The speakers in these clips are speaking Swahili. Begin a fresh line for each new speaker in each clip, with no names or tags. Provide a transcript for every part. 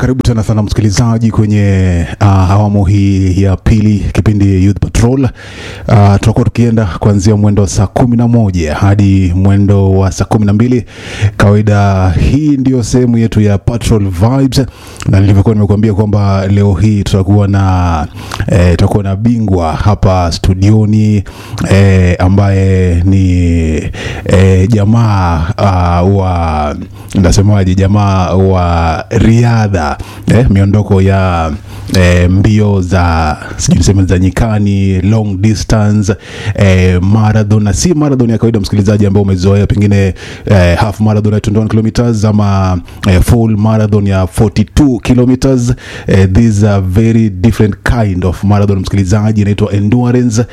karibu tena sana msikilizaji kwenye uh, awamu hii ya pili kipindi Youth Patrol. Uh, tutakuwa tukienda kuanzia mwendo wa saa kumi na moja hadi mwendo wa saa kumi na mbili. Kawaida hii ndio sehemu yetu ya Patrol Vibes, na nilivyokuwa nimekuambia kwamba leo hii tutakuwa na eh, tutakuwa na bingwa hapa studioni eh, ambaye ni eh, jamaa uh, wa nasemaje, jamaa wa riadha eh, miondoko ya eh, mbio za sijui niseme za nyikani, long distance eh, marathon na si marathon ya kawaida, msikilizaji, ambao umezoea pengine eh, half marathon ya 21 kilometers ama eh, full marathon ya 42 kilometers eh, these are very different kind of marathon, msikilizaji, inaitwa endurance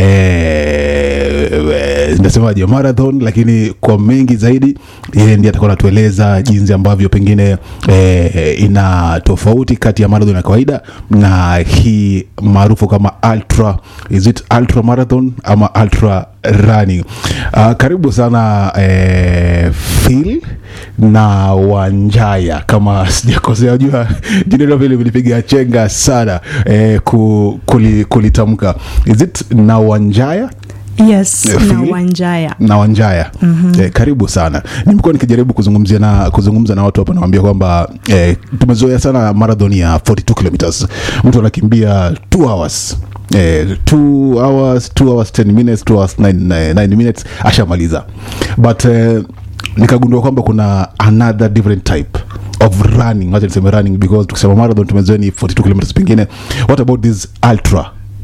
eh, eh, nasemaje marathon, lakini kwa mengi zaidi yeye ndiye atakuwa anatueleza jinsi ambavyo pengine eh, ina tofauti kati ya marathon ya kawaida na hii maarufu kama ultra is it ultra marathon ama ultra running uh, karibu sana eh, Phil na Wanjaya kama sijakosea, jua jina hilo vile vilipiga chenga sana eh, ku, kuli, kulitamka is it na Wanjaya
yes
Eh,
na
Phil?
wanjaya
na Wanjaya mm-hmm. eh, karibu sana. Nimekuwa nikijaribu kuzungumzia na kuzungumza na watu hapa, nawambia kwamba eh, tumezoea sana marathon ya 42 kilometers, mtu anakimbia 2 hours Eh, 2 hours 2 hours 10 minutes 2 hours 9, 9 minutes ashamaliza, but eh, nikagundua kwamba kuna another different type of running, wacha niseme running because tukisema marathon tumezoea ni 42 kilometers, pengine what about this ultra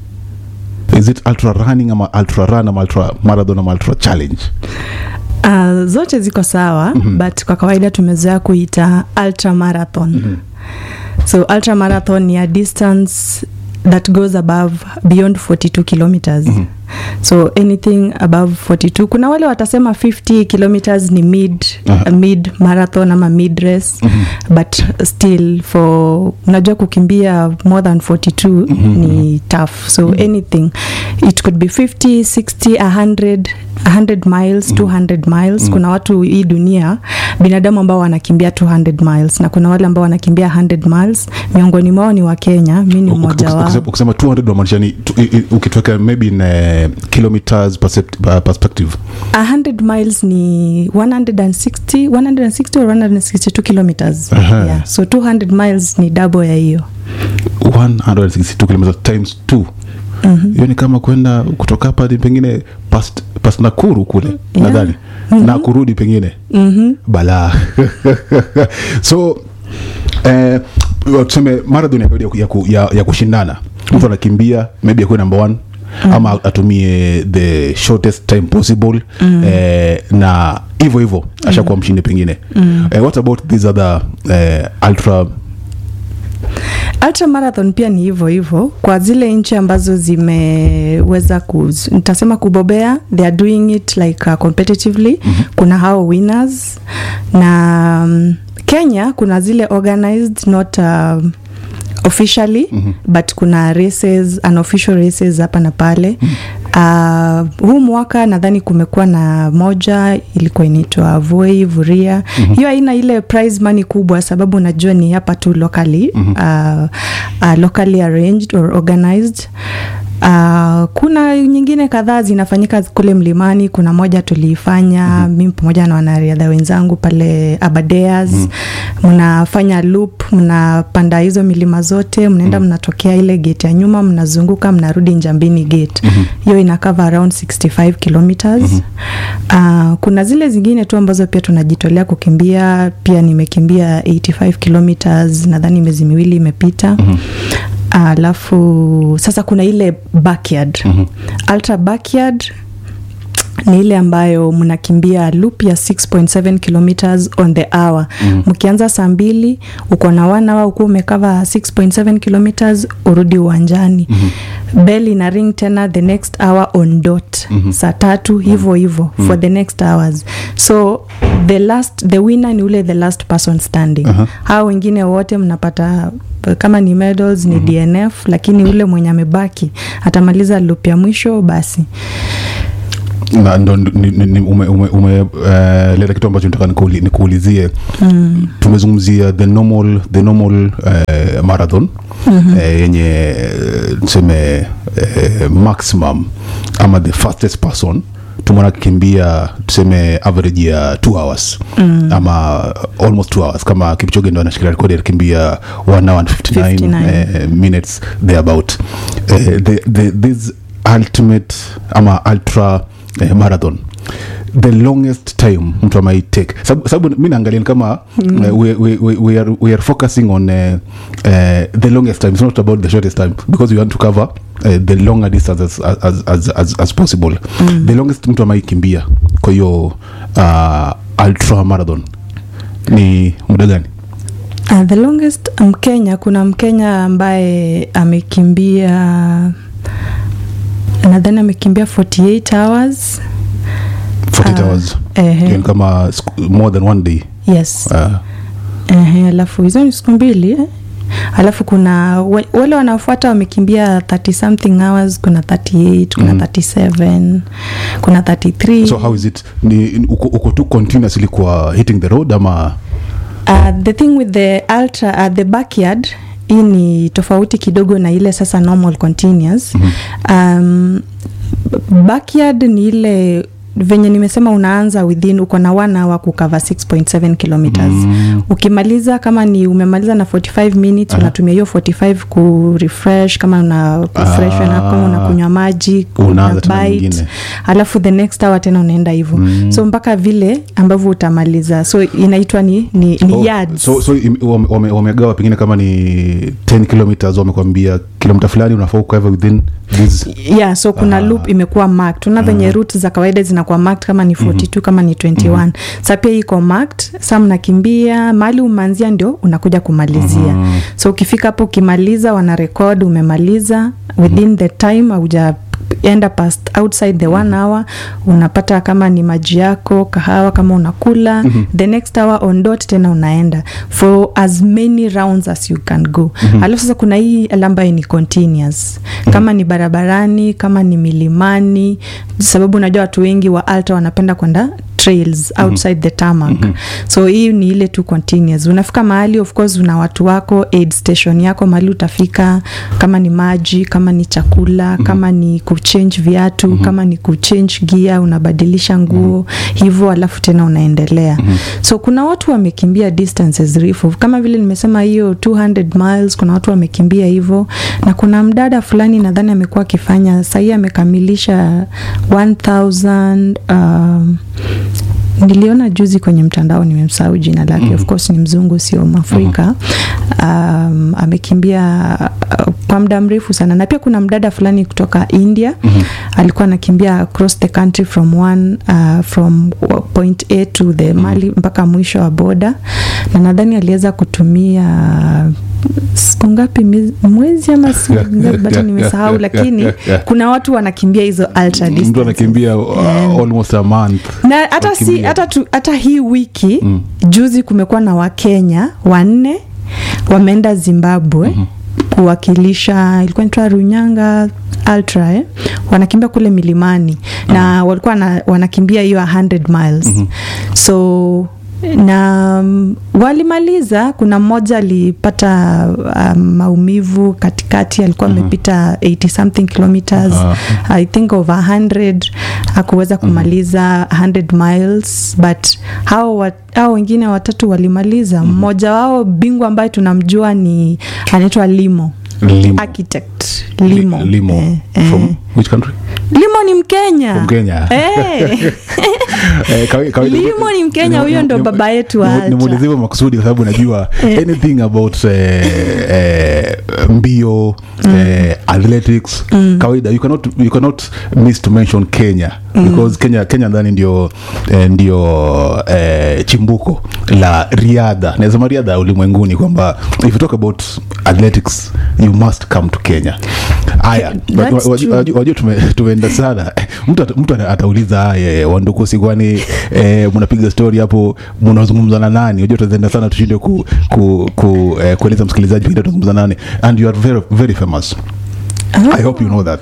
is it ultra running ama ultra run ama ultra marathon ama ultra challenge
uh, zote ziko sawa mm-hmm. but kwa kawaida tumezoea kuita ultra marathon mm-hmm. so ultra marathon ni a distance that goes above beyond 42 kilometers mm-hmm. so anything above 42 kuna wale watasema 50 kilometers ni mid,
Aha.
uh, mid marathon ama mid race mm-hmm. but still for unajua kukimbia more than 42 mm-hmm. ni tough so mm-hmm. anything it could be 50 60 100 100 miles mm-hmm. 200 miles mm-hmm. kuna watu hii dunia binadamu ambao wanakimbia 200 miles na kuna wale ambao wanakimbia 100 miles miongoni mwao ni wa kenya mi ni mmoja wao
Ukisema- ukisema 200 unamaanisha ni tu- i- i- ukitweka maybe in uh, kilometers percept- uh, perspective
100 miles ni 160 160 or 162 kilometers
Aha.
yeah. so 200 miles ni double ya hiyo
162 kilometers times 2 hiyo ni kama kwenda kutoka hapa hadi pengine past, past nakuru kule
Yeah.
nadhani na kurudi pengine
mm-hmm.
balaa so eh, tuseme marathon ya kawaida ya, ku- ya, ya kushindana mtu anakimbia maybe akuwe number one ama atumie the shortest time possible eh, na hivyo hivyo ashakuwa mshindi pengine eh, what about these other eh, ultra
ultra marathon pia ni hivyo hivyo kwa zile nchi ambazo zimeweza ku nitasema kubobea they are doing it like uh, competitively mm-hmm. kuna hao winners na um, kenya kuna zile organized not uh, officially mm-hmm. but kuna races unofficial races hapa na pale mm-hmm. uh, huu mwaka nadhani kumekuwa na moja ilikuwa inaitwa voi vuria mm-hmm. hiyo haina ile prize money kubwa sababu najua ni hapa tu locally mm-hmm. uh, uh, locally arranged or organized Uh, kuna nyingine kadhaa zinafanyika kule mlimani kuna moja tuliifanya mm-hmm. mi pamoja na wanariadha wenzangu pale abadeas mnafanya mm-hmm. loop mnapanda hizo milima zote mnaenda mm-hmm. mnatokea ile gate ya nyuma mnazunguka mnarudi njambini gate hiyo mm-hmm. ina cover around 65 kilometers mm-hmm. uh, kuna zile zingine tu ambazo pia tunajitolea kukimbia pia nimekimbia 85 kilometers nadhani miezi miwili imepita mm-hmm alafu sasa kuna ile backyard mm-hmm. ultra backyard ni ile ambayo mnakimbia loop ya 6.7 kilometers on the hour mkianza mm-hmm. saa mbili uko na one hour ukuwa umekava 6.7 kilometers urudi uwanjani mm-hmm. bell ina ring tena the next hour on dot mm-hmm. saa tatu hivo hivo mm-hmm. for the next hours so the last the winner ni ule the last person standing
Aha.
hao wengine wote mnapata kama ni medals ni mm-hmm. dnf lakini ule mwenye amebaki atamaliza loop ya mwisho basi
na ndo ni- ni- ni- ume, ume, ume uh, leta kitu ambacho nataka nikuuli- nikuulizie
mm.
tumezungumzia the normal the normal uh, marathon mm-hmm. uh, yenye eh, tuseme uh, maximum ama the fastest person tumeona akikimbia tuseme average ya two hours mm. ama almost two hours kama kipchoge ndo anashikilia rekodi alikimbia one hour and 59,
59.
uh, minutes thereabout uh, the, the, this ultimate ama ultra uh, marathon the longest time mtu amai take sababu sababu mi naangalia ni kama mm. uh, we, we, we, we, are, we are focusing on uh, uh, the longest time it's not about the shortest time because we want to cover uh, the longer distance as, as, as, as, as possible mm. the longest mtu amai kimbia kwa hiyo uh, ultra marathon ni muda gani
Uh, the longest mkenya kuna mkenya ambaye amekimbia nadhani amekimbia 48 hours
48
Ah,
hours
ehe.
Hiyo ni kama siku- more than one day
yes
uh,
Ehe, alafu hizo ni siku mbili eh? alafu kuna wa- wale wanaofuata wamekimbia 30 something hours kuna 38 kuna
Mm.
37 kuna 33
so how is it ni ni- uko, uko tu continuously kwa hitting the road ama
Uh, the thing with the ultra uh, the backyard hii ni tofauti kidogo na ile sasa normal continuous mm-hmm. um, backyard ni ile venye nimesema unaanza within uko na one hour kukava 6.7 kilometers
Mm.
ukimaliza kama ni umemaliza na 45 minutes
Aha.
unatumia hiyo 45 ku refresh kama una refresh
Ah.
na kama unakunywa maji
Unaanza
una
tena
bite
nyingine.
alafu the next hour tena unaenda hivyo
Mm.
so mpaka vile ambavyo utamaliza so inaitwa ni, ni, ni
Oh,
yards.
so, so im- wame- wame- wamegawa pengine kama ni 10 kilometers wamekwambia kilomita fulani unafaa ukava within this
yeah so kuna
Ah.
loop imekuwa marked una venye route za kawaida zinakuwa marked kama ni 42 kama ni 21 sa pia iko marked sa mnakimbia mahali umeanzia ndio unakuja kumalizia so ukifika hapo ukimaliza wana record umemaliza within the time auja enda past outside the one hour unapata kama ni maji yako kahawa kama unakula mm-hmm. the next hour on dot tena unaenda for as many rounds as you can go mm-hmm. alafu sasa kuna hii ambayo ni continuous kama ni barabarani kama ni milimani sababu unajua watu wengi wa alta wanapenda kwenda trails outside the tarmac so hii ni ile tu continuous unafika mahali of course una watu wako aid station yako mahali utafika kama ni maji kama ni chakula kama ni kuchange viatu kama ni kuchange gia unabadilisha nguo hivyo alafu tena unaendelea so kuna watu wamekimbia distances refu kama vile nimesema hiyo 200 miles kuna watu wamekimbia hivyo na kuna mdada fulani nadhani amekuwa akifanya sahii amekamilisha 1000 um, niliona juzi kwenye mtandao nimemsahau jina lake of course ni mzungu sio mwafrika um, amekimbia uh, kwa muda mrefu sana na pia kuna mdada fulani kutoka india alikuwa anakimbia across the country from one uh, from point a to the mali mpaka mwisho wa boda na nadhani aliweza kutumia siku ngapi miezi- mwezi ama siku ngapi bado nimesahau lakini kuna watu wanakimbia hizo ultra
mtu
distances.
anakimbia uh, almost a month
na hata si
wakimbia.
hata, tu, hata hii wiki mm. juzi kumekuwa na wakenya wanne wameenda zimbabwe mm-hmm kuwakilisha ilikuwa naitwa runyanga ultra eh? wanakimbia kule milimani na walikuwa na, wanakimbia hiyo 100 miles mm-hmm. so na mm, walimaliza kuna mmoja alipata um, maumivu katikati alikuwa amepita 80 something kilometers
Ah.
i think over 100 hakuweza kumaliza 100 miles but hao wa- hao wengine watatu walimaliza mmoja wao bingwa ambaye tunamjua ni anaitwa limo
limo,
architect limo,
Li- limo.
Eh, eh.
from which country
limo ni mkenya
From Kenya.
eh.
Eh, kawaida- kawaida-
Limo ni Mkenya, huyo ndo
ni-
baba yetu wa
ni-
Ultra.
nimuulize hivyo makusudi kwa sababu najua anything about eh, eh, mbio eh, athletics kawaida you cannot, you cannot miss to mention kenya because kenya kenya ndani ndio eh, ndio eh, chimbuko la riadha nasema riadha ulimwenguni kwamba if you talk about athletics you must come to kenya haya
That's
wa- wa-
true.
wajua wajua tume- tumeenda sana mtu ata- mtu ata- atauliza haya wandukusi kwani eh, mnapiga story hapo mnazungumza na nani unajua tutaenda sana tushinde ku, ku, ku, eh, kueleza msikilizaji pengine tunazungumza nani and you are very, very famous i hope you know that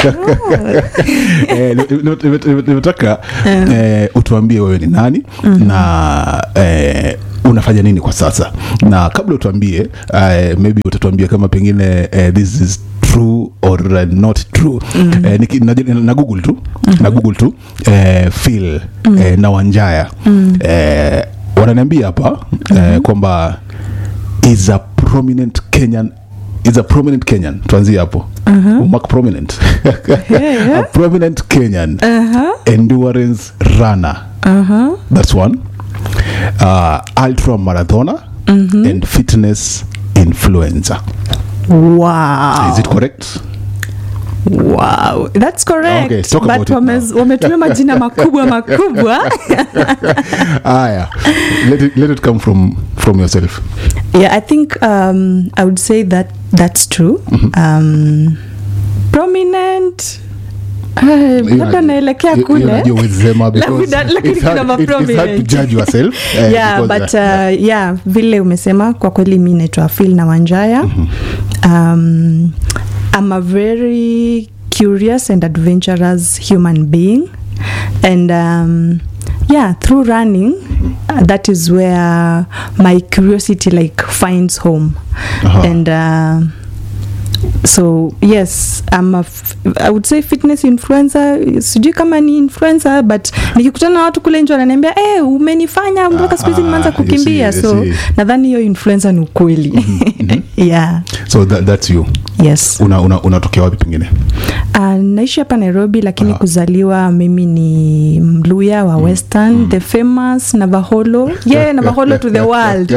Eh, nime- nime- nime- nime- nimetaka eh, utuambie wewe ni nani na eh, unafanya nini kwa sasa na kabla utuambie eh, maybe utatuambia kama pengine eh, this is true or uh, not true eh, niki, na, na google tu na google tu eh, phil eh, na wanjaya eh, wananiambia hapa eh, kwamba is a prominent kenyan is a prominent kenyan tuanzie hapo umark prominent
Yeah.
a prominent kenyan
Uh-huh.
endurance runner
Uh-huh.
that's one uh, ultra marathoner and fitness influencer
Wow.
is it correct
Wow. That's correct.
Okay, talk
But
about it
wame-
now.
wametumia majina makubwa makubwa.
aya let it, let it come from from yourself
yeah, I think um, I would say that that's true. Um, prominent uh, labda naelekea
Hiyo- hiyo
kule
najua huwezi sema because
Labda- lakini
it's hard-
kuna
it- it's hard to
ma-prominent.
judge yourself eh,
yeah
because,
but
uh,
uh, yeah vile umesema kwa kweli mi naitwa phil na wanjaya um, i'm a very curious and adventurous human being and um, yeah through running uh, that is where my curiosity like finds home
Aha.
and uh, so yes I'm a f- i would say fitness influencer sijui kama ni influencer but nikikutana na watu kule nje wananiambia eh umenifanya mpaka siku hizi
Ah,
nimeanza
you see,
kukimbia
you
so
see.
nadhani hiyo influencer ni ukweli yeah
so that, that's you
yes
una una- unatokea wapi pengine
Uh, naishi hapa nairobi lakini
Aha.
kuzaliwa mimi ni mluya wa western the famous navaholo yeah navaholo to the world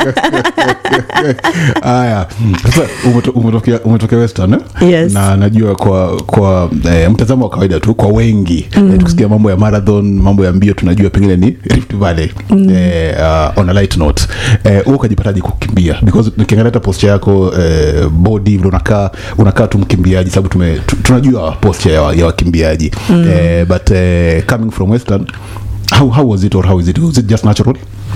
haya sasa umeto- umetokea umetokea western eh?
Yes.
na najua kwa kwa eh, mtazamo wa kawaida tu kwa wengi mm. eh, tukisikia mambo ya marathon mambo ya mbio tunajua pengine ni rift valley mm. eh, uh, on a light note eh, wewe ukajipataje kukimbia because nikiangalia hata posture yako eh, body vile unakaa unakaa tu mkimbiaji sababu tume tu- tunajua posture ya, wa- ya wakimbiaji mm. eh, but eh, coming from western how, how was it or how is it was it just natural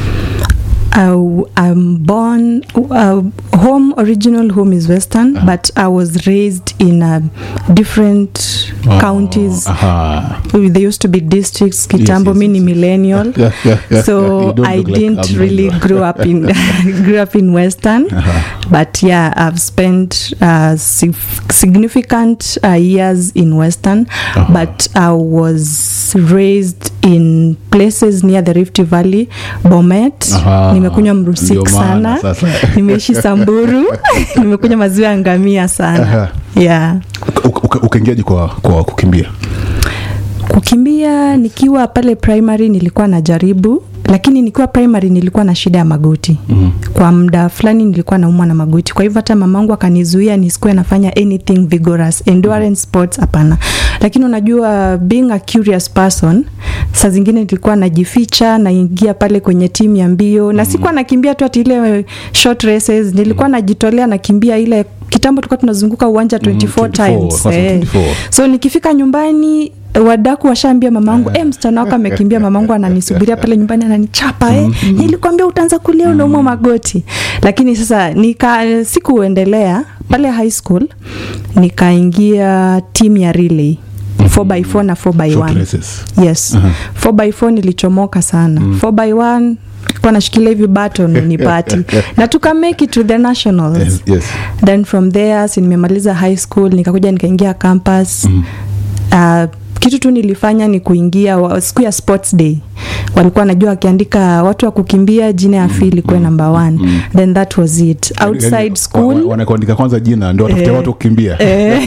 I, I'm born, uh, home, original home is Western, but I was raised in uh, different counties.
Aha.
There used to be districts. Kitambo,
yes,
me ni
yes, yes.
millennial.
Yeah, yeah, yeah, yeah.
so
You don't
I
look like
didn't
I'm
really
not.
grow up in grew up in Western, but yeah, I've spent uh, sig- significant uh, years in Western,
Uh-huh.
but I was raised in places near the Rift Valley, Bomet.
Aha.
Nimekunywa
Ndio
mrusik
maana
sana,
sasa.
nimeishi Samburu, nimekunywa maziwa ya ngamia sana.
Aha.
Yeah.
Uka- uka- ukaingiaje kwa, kwa kukimbia
kukimbia nikiwa pale primary nilikuwa najaribu lakini nikiwa primary nilikuwa na shida ya magoti mm. kwa muda fulani nilikuwa naumwa na magoti kwa hivyo hata mamangu akanizuia nisikuwe nafanya anything vigorous endurance sports hapana lakini unajua being a curious person saa zingine nilikuwa najificha naingia pale kwenye timu ya mbio na sikuwa nakimbia tu ati ile short races nilikuwa najitolea nakimbia ile kitambo tulikuwa tunazunguka uwanja 24,
24,
times
kwanza
eh.
24.
so nikifika nyumbani wadaku washaambia mamangu e, msichana wako amekimbia mamangu ananisubiria pale nyumbani ananichapa eh. nilikwambia utaanza kulia unaumwa magoti lakini sasa nika sikuendelea pale high school nikaingia timu ya relay 4x4 na 4x1
Short races.
yes 4x4 nilichomoka sana 4x1 kwa nashikilia hivi baton nipati na tuka make it to the nationals
Yes, yes.
then from there si nimemaliza high school nikakuja nikaingia campus mm. uh, kitu tu nilifanya ni kuingia wa- siku ya sports day walikuwa wanajua wakiandika watu wa kukimbia jina ya fili ilikuwa number one then that was it
Yaani,
outside
wa- wa-
school
wanakuandika kwanza jina ndio watafutia
Eh.
watu kukimbia
eh,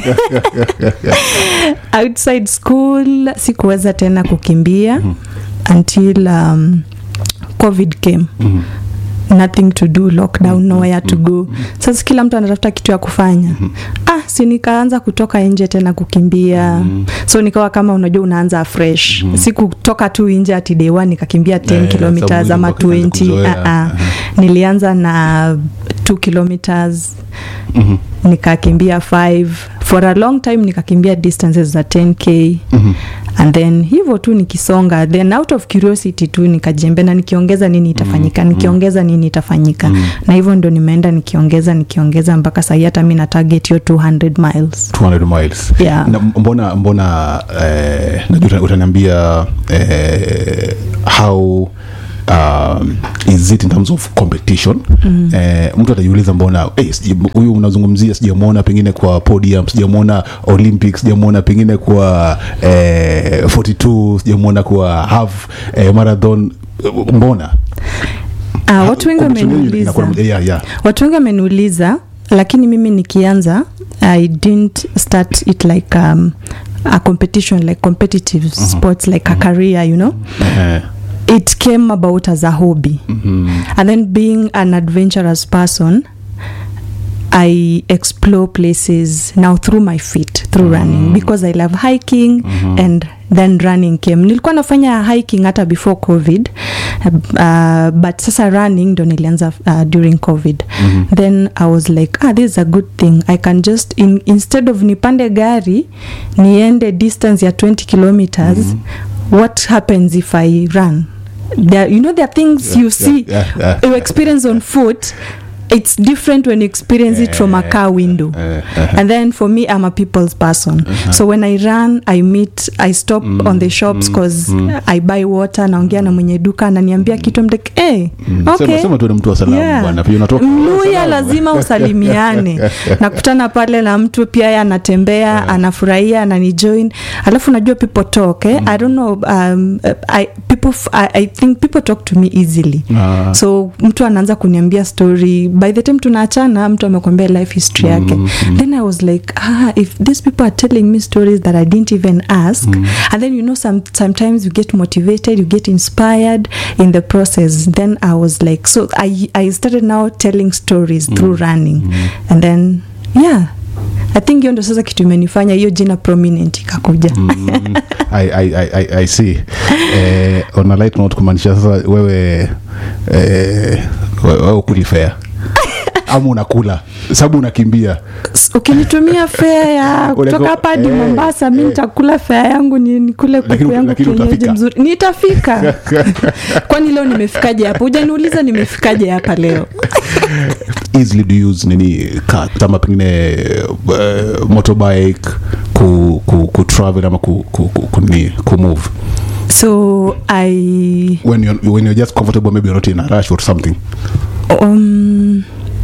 outside school sikuweza tena kukimbia until um, covid came nothing to do lockdown nowhere to go sasa kila mtu anatafuta kitu ya kufanya ah si nikaanza kutoka nje tena kukimbia so nikawa kama unajua unaanza fresh si kutoka tu nje ati day one nikakimbia 10
Eh,
kilometers
sababu
ama
ilikuwa kianza
20
kuzoea.
ah, ah. nilianza na 2 kilometers nikakimbia 5 for a long time nikakimbia distances za 10k and then hivyo tu nikisonga then out of curiosity tu nikajiambia na nikiongeza nini itafanyika nikiongeza nini itafanyika na hivyo ndo nimeenda nikiongeza nikiongeza mpaka sahii hata mi na target hiyo 200 miles
200 miles
Yeah.
na mbona mbona eh, najua uta- utaniambia eh, how um, is it in terms of competition mm. eh, mtu atajiuliza mbona eh, sija- huyu unazungumzia sijamwona pengine kwa podium sijamwona olympics sijamwona pengine kwa eh, 42 sijamwona kwa half eh, marathon mbona
Ah, watu wengi
Competition yenu
wameniuliza
inakuwa- yeah, yeah.
watu wengi wameniuliza lakini mimi nikianza i didn't start it like um, a competition like competitive sports like a career you know
Eh,
it came about as a hobby and then being an adventurous person i explore places now through my feet through running because i love hiking and then running came nilikuwa nafanya hiking hata before covid uh, but sasa running ndo nilianza uh, during covid then i was like ah this is a good thing i can just in, instead of nipande gari niende distance ya 20 kilometers what happens if i run there, you know there are things
Yeah,
you see
yeah, yeah.
you experience on foot it's different when you experience it from a car window
eh, eh.
and then for me i'm a people's person so when i run i meet i stop on the shops because i buy water naongea na mwenye duka ananiambia kitu I'm like hey, okay
Sema- sema tu ni mtu wa salamu
Yeah.
bwana pia unatoka
mluya
salamu.
lazima usalimiane nakutana pale na mtu pia ye anatembea anafurahia ananijoin alafu najua people talk eh? i don't know um, I, people f- I, i think people talk to me easily
Ah.
so mtu anaanza kuniambia story by the time tunaachana mtu amekwambia life history yake then i was like ah, if these people are telling me stories that i didn't even ask and then you know some, sometimes you get motivated you get inspired in the process then i was like so i, I started now telling stories through running and then yeah i think hiyo ndo sasa kitu imenifanya hiyo jina prominent ikakuja
Mm, I, I, I, I, I see eh, on a light note kumaanisha sasa wewe eh, we- wewe ukuli fea ama unakula sababu unakimbia
S- ukinitumia fea ya
Unako-
kutoka hapa hadi
eh,
mombasa mi
eh.
nitakula fea yangu ni nikule kuku
Lakini-
yangu
lakini
kienyeji
utafika.
mzuri nitafika kwani leo nimefikaje hapa hujaniuliza nimefikaje hapa leo
easily do you use nini car ama pengine uh, motorbike ku, ku, ku travel ama ku, ku, ku, ku, nini, ku move
so i
when you're, when you're just comfortable maybe you're not in a rush or something
um,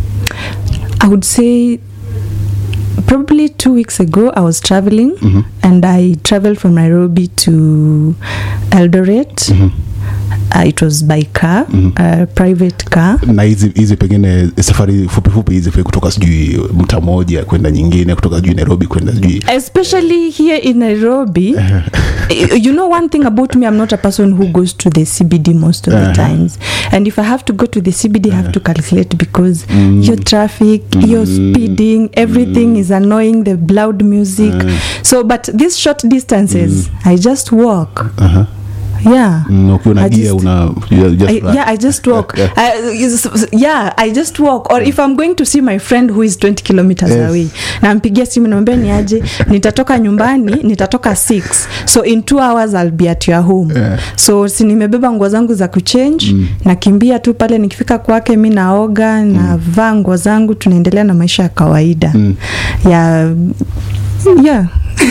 i would say probably two weeks ago i was traveling and i traveled from nairobi to eldoret uh, it was by car a private car
na hizi hizi pengine safari fupi fupi hizi kutoka sijui mta moja kwenda nyingine kutoka sijui nairobi kwenda sijui
especially here in Nairobi. you know, one thing about me, I'm not a person who goes to the CBD most of the
Uh-huh.
times. And if I have to go to the CBD, I have to calculate because your traffic, your speeding, everything is annoying, the loud music. So, but these short distances, I just walk.
uh-huh.
Yeah.
Mm, ukiwa na
I
gia
just-
una you just
I,
run.
yeah, I just walk.
Yeah.
I, is- yeah, I just walk. Or if I'm going to see my friend who is 20 kilometers
Yes.
away, nampigia simu namwambia ni aje, nitatoka nyumbani, nitatoka 6 so in two hours I'll be at your home.
Yeah.
So si nimebeba nguo zangu za kuchange mm. nakimbia tu pale, nikifika kwake mi naoga navaa nguo zangu, tunaendelea na maisha ya kawaida
Mm.
yeah, yeah.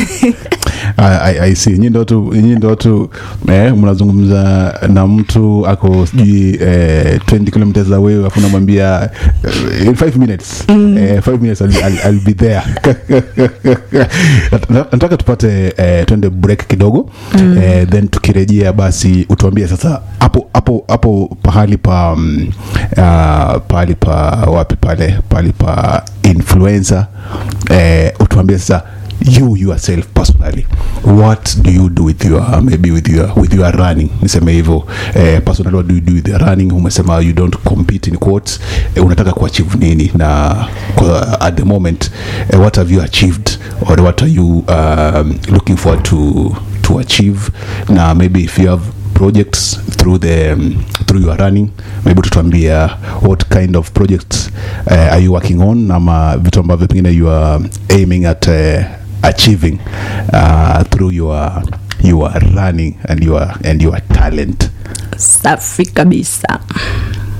I, I, I see nyi ndo tu nyi ndo tu eh, mnazungumza na mtu ako sijui eh, 20 kilometers away afu namwambia eh, in 5 minutes eh, 5 minutes I'll, I'll, I'll be there Nat- nataka tupate eh, twende break kidogo eh, then tukirejea basi utuambie sasa hapo hapo hapo pahali pa um, uh, pahali pa wapi pale pahali pa influencer eh, utuambie sasa you yourself personally what do you do with your maybe with your with your running niseme hivyo eh, personally what do you do with your running umesema you don't compete in quotes eh, unataka kuachieve nini na kwa, at the moment eh, what have you achieved or what are you um, looking forward to to achieve na maybe if you have projects through the um, through your running maybe tutuambia what kind of projects uh, are you working on ama vitu ambavyo pengine you are aiming at uh, achieving uh, through your your running and your, and your talent
safi kabisa